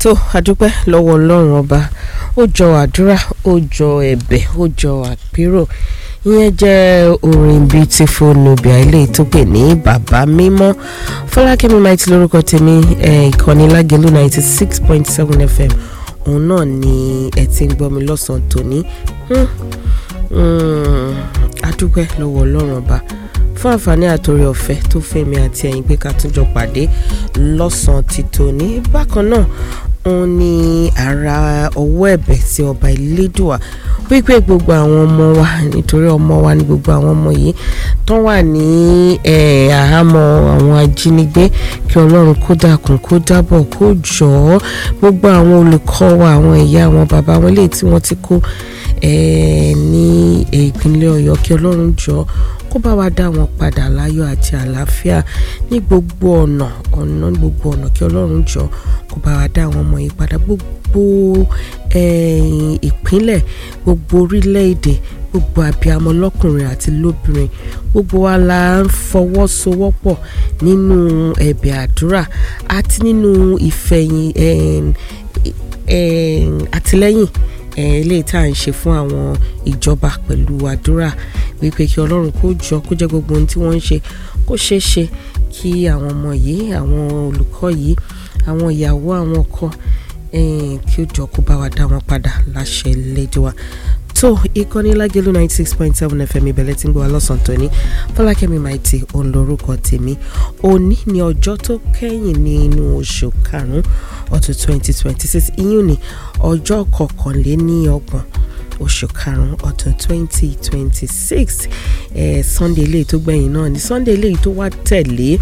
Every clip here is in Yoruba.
tó adúpẹ́ lọ́wọ́ ọlọ́run ọba ó jọ àdúrà ó jọ ẹ̀bẹ̀ ó jọ àpérò ìyẹn jẹ́ orin beautiful nubia ilé tó pè ní bàbá mímọ́ fọlákẹ́mi maiti lórúkọ tèmi ìkànnì lágẹ̀lú ninety six point seven fm òun náà ni ẹ ti ń gbọ́ mi lọ́sàn-án tòní adúpẹ́ lọ́wọ́ ọlọ́run ọba fún àǹfààní àtòrí ọ̀fẹ́ tó fẹ́mi àti ẹ̀yin pé ká tún jọ pàdé lọ́sàn-án ti tòní bákan náà òun ni ara ọwọ́ ẹ̀bẹ̀ sí ọba ìlédùà wípé gbogbo àwọn ọmọ wa nítorí ọmọ wa ní gbogbo àwọn ọmọ yìí tán wà ní àhámọ́ àwọn ajínigbé kí ọlọ́run kó dákun kó dábọ̀ kó jọ̀ọ́ gbogbo àwọn olùkọ́ wa àwọn ìyá àwọn bàbá wọn léyìí tí wọ́n ti kó ní ìpínlẹ̀ ọ̀yọ́ kí ọlọ́run jọ̀ọ́ kó bá wa dá wọn padà láyọ̀ àti àlàáfíà ní gbogbo ọ̀nà ọ̀nà ní gbogbo ọ̀nà kí ọlọ́run jọ kó bá wa dá àwọn ọmọ yìí padà gbogbo ìpínlẹ̀ gbogbo orílẹ̀-èdè gbogbo abiyamọ lọ́kùnrin àti lóbìnrin gbogbo wa la ń fọwọ́sowọ́pọ̀ nínú ẹ̀bẹ̀ àdúrà àti nínú ìfẹ̀yìn àtìlẹ́yìn eléyìí tá à ń ṣe fún àwọn ìjọba pẹ̀lú àdúrà wípé kí ọlọ́run kó jọ kó jẹ́ gbogbo ohun tí wọ́n ń ṣe kó ṣeé ṣe kí àwọn ọmọ yìí àwọn olùkọ́ yìí àwọn ìyàwó àwọn ọkọ kí ó jọ kó bá wa dá wọn padà láṣẹ lédè wa tó ìkànnì lágẹ̀lú ninety six point seven fm ìbẹ̀lẹ̀ tí ń gbọ́ wa lọ́sàn-án tóní fọlákẹ́mi maiti òun lórúkọ tèmi òní ni ọjọ́ tó kẹ́yìn nínú oṣù karùn-ún ọdún twenty twenty six ìyún ni ọjọ́ kọkànléníọgbọ̀n oṣù karùn-ún ọdún twenty twenty six sunday eléyìí tó gbẹ̀yìn náà ni sunday eléyìí tó wá tẹ̀lé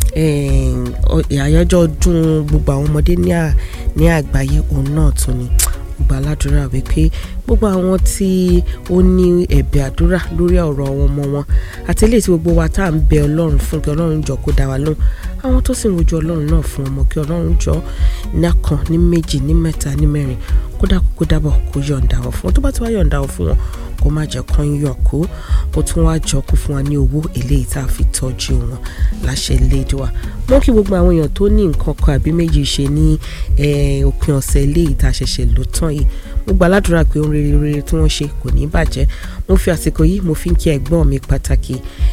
àyájọ́ ọdún gbogbo àwọn ọmọdé ní àgbáyé òun náà tún ni gbogbo aládùúrà wípé gbogbo àwọn tí ó ní ẹ̀bẹ̀ àdúrà lórí ọ̀rọ̀ àwọn ọmọ wọn àti eléyìí tí gbogbo wa tá à ń bẹ ọlọ́run fún kí ọlọ́run jọ kó dá wa lóhùn àwọn tó sì ń rojú ọlọ́run náà fún ọmọ kí ọlọ́run jọ nákan ní méjì ní mẹ́ta ní mẹ́rin kódà kó dábọ̀ kó yọ̀ǹda wọn fún wọn tó bá ti wá yọ̀ǹda wọn fún wọn kó má jẹ́ kán yọ̀ kó kó tún wá jọ kó fún wa ní owó eléyìí tá a fi tọ́jú wọn láṣẹ lédùá mọ́ kí gbogbo àwọn èèyàn tó ní nǹkan kan àbí méjì ṣe ní òpin ọ̀sẹ̀ eléyìí tá a ṣẹ̀ṣẹ̀ lò tán yìí mo gba aládùúrà pé ohun rere rere tí wọ́n ṣe kò ní bàjẹ́ mo fi àsìkò yìí mo fi ń kí ẹ̀gbọ́n mi pàtàkì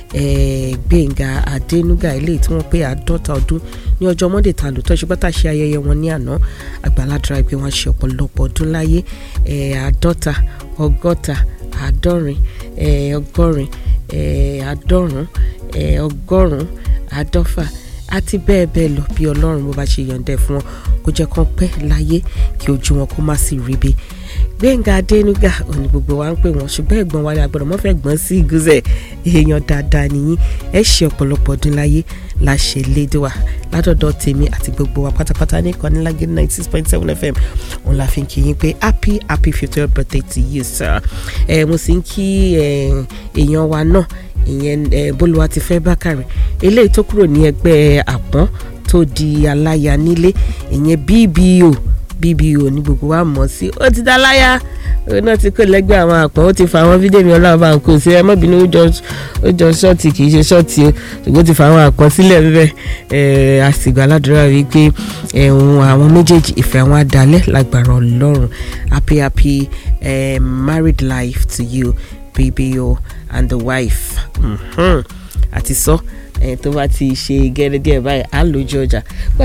Gbénga Adénúgà eléyìí tí wọ́n pé àádọ́ta ọdún ní ọjọ́ mọ́ndé ta lò tọ́ ṣùgbọ́n tá a ṣe ayẹyẹ wọn ní àná àgbàládùúrà pé wọ́n ṣe ọ̀pọ̀lọpọ̀ ọdún láyé àádọ́ta ọgọ́ta àádọ́rin ọgọ́rin àádọ́rùn ọgọ́rùn àádọ́fà àti bẹ́ẹ̀ bẹ́ẹ̀ lọ bí ọlọ́run bó bá ṣe yọ̀ǹdẹ̀ fún wọn kó jẹ́ kán pẹ́ láyé kí ojú wọn kó má sì ríbi Gbénga Adénúgà òní gbogbo wa ń pè wọ́n ṣùgbọ́n ẹ̀gbọ́n wa ni agbọ́dọ̀ mọ́fẹ́ gbọ́n sí ìgúnzẹ̀ èèyàn dáadáa nìyí ẹ ṣe ọ̀pọ̀lọpọ̀ ọdún láyé láṣẹ lédè wa látọ̀dọ̀ tèmi àti gbogbo wa pátápátá ní ìkànnì lágé ninety six point seven fm òun la fi ń kí yín pé happy happy fiftieth birthday to you sir ẹ mo sì ń kí èèyàn wa náà ìyẹn bólúwa ti fẹ́ bákàrẹ̀ eléyìí tó kúrò ní ẹgbẹ́ àpọ́n tó di aláya nílé ìyẹn bbo bbo ní gbogbo wa mọ̀ sí ó ti dá láyà ó náà ti kó lẹ́gbẹ́ àwọn àpọ́n ó ti fa àwọn fídíò mi ọlọ́run bá ń kó sí ẹ má bínú ó jọ ṣọ́ọ̀tì kì í ṣe ṣọ́ọ̀tì o ṣùgbọ́n ó ti fa àwọn àpọ́n sílẹ̀ bíbẹ̀ àsìgbà aládùúrà wípé ẹ̀hún àwọn méjèèjì ìfẹ́ àwọn adalẹ̀ lágbára ọlọ́run happy happy uh, married life to you bbo and the wife àti sọ tó bá ti ṣe gẹ́gẹ́ báyìí á lójú ọjà